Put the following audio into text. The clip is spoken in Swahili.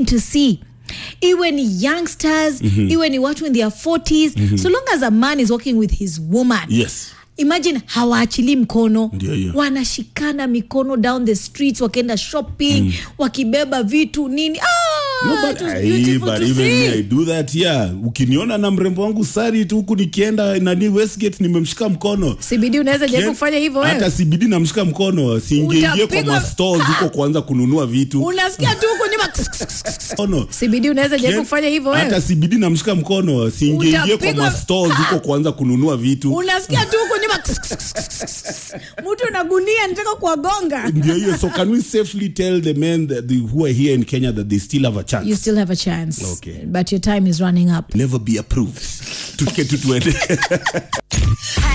to see iwe ni youngsters iwe ni watu in their 40s so long as a man is working with his woman yes imagine hawaachilii mkono Ndio hiyo. wanashikana mikono down the streets wakienda shopping wakibeba vitu nini ah, No, it but, was aye, beautiful but to even see. me, I do that yeah. Ukiniona na mrembo wangu sari tu huku nikienda nani Westgate nimemshika mkono CBD unaweza jaribu Kien- kufanya hivyo wewe hata CBD namshika mkono siingiingie kwa Utapigwa- mastores huko kuanza kununua vitu unasikia tu huko nyuma mkono CBD unaweza jaribu Kien- kufanya hivyo wewe hata CBD namshika mkono siingiingie kwa Utapigwa- mastores huko kuanza kununua vitu unasikia tu huko nyuma mtu na gunia nitaka kuwagonga ndio hiyo so can we safely tell the men that the, who are here in Kenya that they still have a chance you still have a chance Okay. but your time is running up never be approved tuke tu tuende